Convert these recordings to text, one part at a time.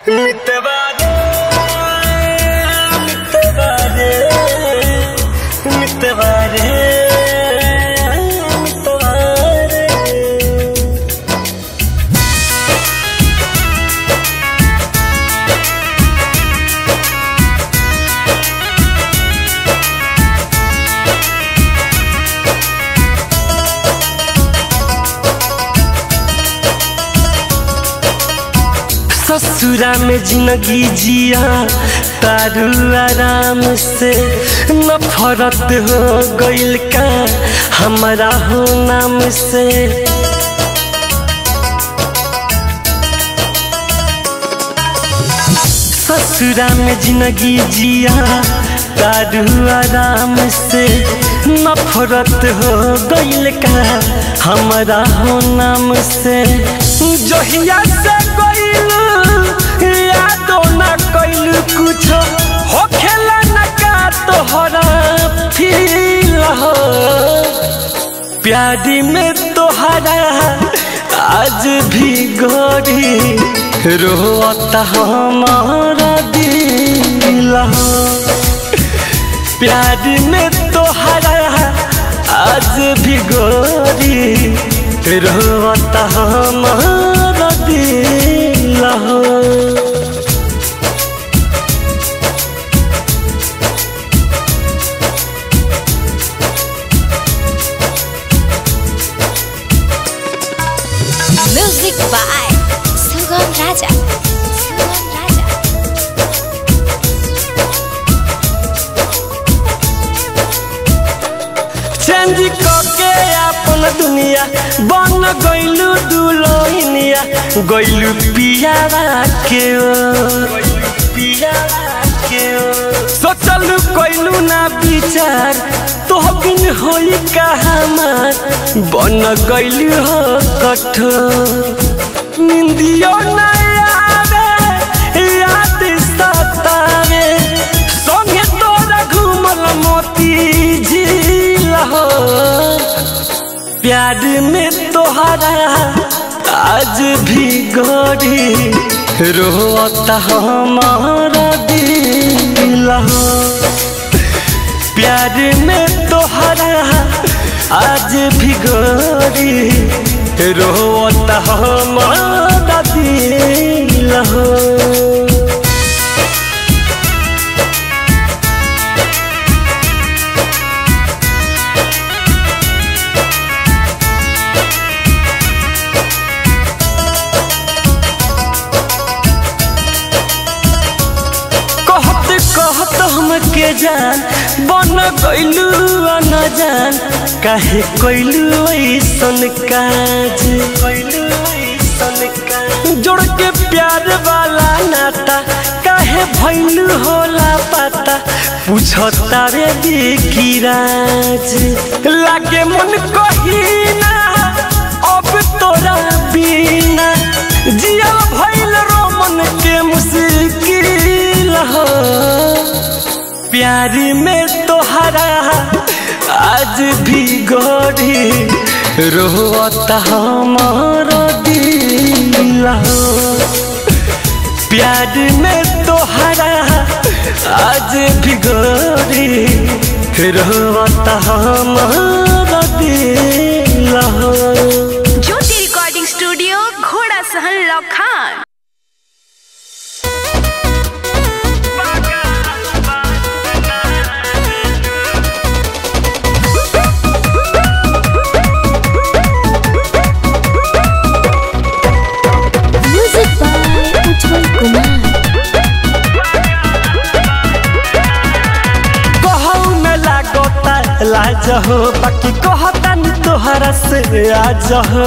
मितवा रे मितवा रे मितवा रे मितवा रे ससुरा में जिंदगी जिया तारू आराम से नफरत हो गइल का हमारा हो नाम से ससुरा में जिंदगी जिया तारू आराम से नफरत हो गइल का हमारा हो नाम से जहिया से गइल यादो ना कइल कुछ हो खेला न का तोहरा फील हो प्यारी में तोहरा आज भी गोरी रोता हमारा दिल हो प्यार में तोहरा आज भी गोरी रोता हमारा दिल हो Music by Sugam Raja. Sugam Raja. Change करके अपन दुनिया बन गइलू दुलोनिया गइलू पियावा के ओ सोचलू कइलू ना विचार तो बिन होई का हमार बन गइलू हो कठोर निंदियो ना आवे याद सतावे संगे तोरा घूमल मोती झील हो प्यार में तोहरा आज भी गोरी रोता हमारा दिल हो प्यार में तोहरा आज भी गोरी रोता हमारा दिल हो कहत कहत हमके जान बन गइलू न जान काहे कइलू ऐसन काज जोड़ के प्यार वाला नाता काहे भइलू होला पता पूछता रे दिखिराज लागे मन कहीना अब तोरा बिना जिया भइल रोमन के मुश्किल हो प्यार में तोहरा आज भी गोरी रोता हमारा दिल हो प्यार में तोहरा आज भी गोरी रोता हमारा दिल हो ज्योति रिकॉर्डिंग स्टूडियो घोड़ा सहन लखान Music by Ujjwal Kumar. कहू में लागता लाज हो बाकी कहता नहीं तोहरा से आज हो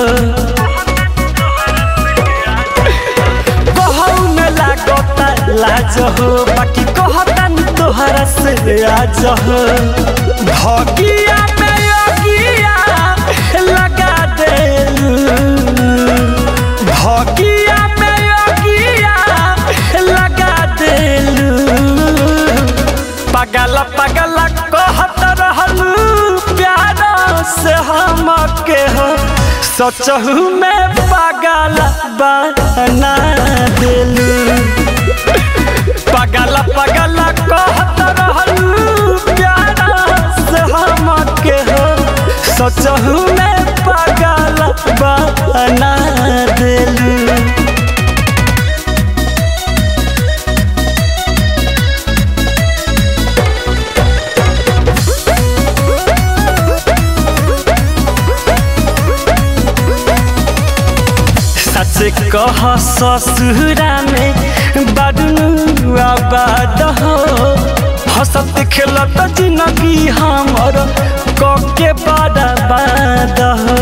कहू में लागता लाज हो बाकी कहता नहीं तोहरा से आज हो भगिया में योगिया लगा देलू भगिया में योगिया लगा देलू पगल पगल कहत रहलू प्यार से हम के हो सचहू में पागल बना दिलू पगला कहत रहलू प्यारा से हमके हो सचहू में पगल बना देलू सच कह ससुरा में बदनू आबाद हो हंसत खेलत जिंदगी हमर कके बर्बाद हो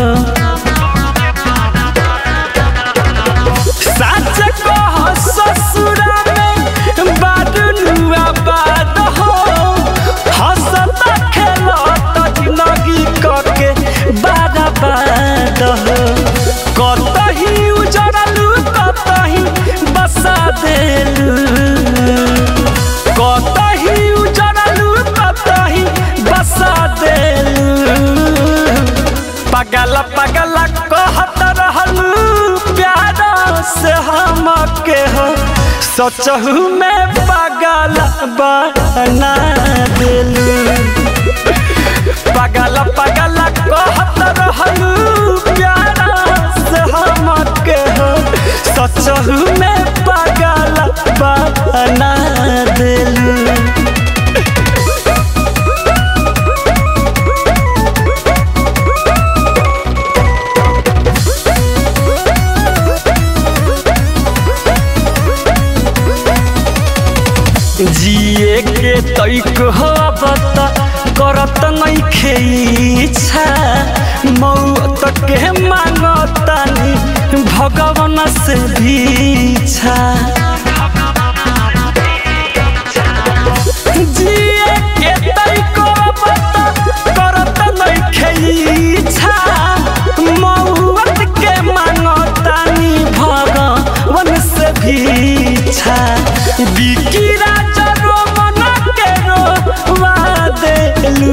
सच कह ससुरा में बदनू आबाद हो हंसत खेलत जिंदगी कके बर्बाद हो कतही उजड़लू कतही बसा देलू कतही उजड़लू कतही बसा देलू पगल पगल कहत रहलू प्यार से हमके हो सचहू में पगल बना देलू पगल पगल कहत रहलू प्यारा से हमके हो सचहू में पगल बना देलू जिए के तैक हो बता करत नहीं खेइछा मौत के मांगतानी भगवान से भीछा जिए के तैक बता करत नहीं खेइछा मौत के मांगतानी भगवान से भीछा बिकी राजा रोमन के रोवा देलू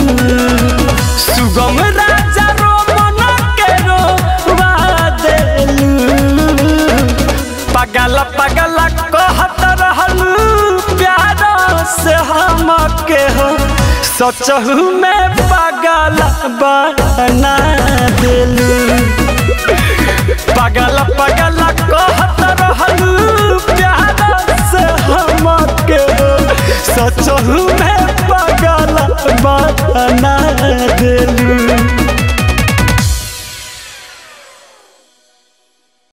सुगम राजा रोमन के रोवा देलू पगल पगल कहत रहलू प्यार से हमके हो सचहू में पगल बना देलू पगल पगल कहत रहलू प्यार से हमके हो सचहू में पगल बना देलू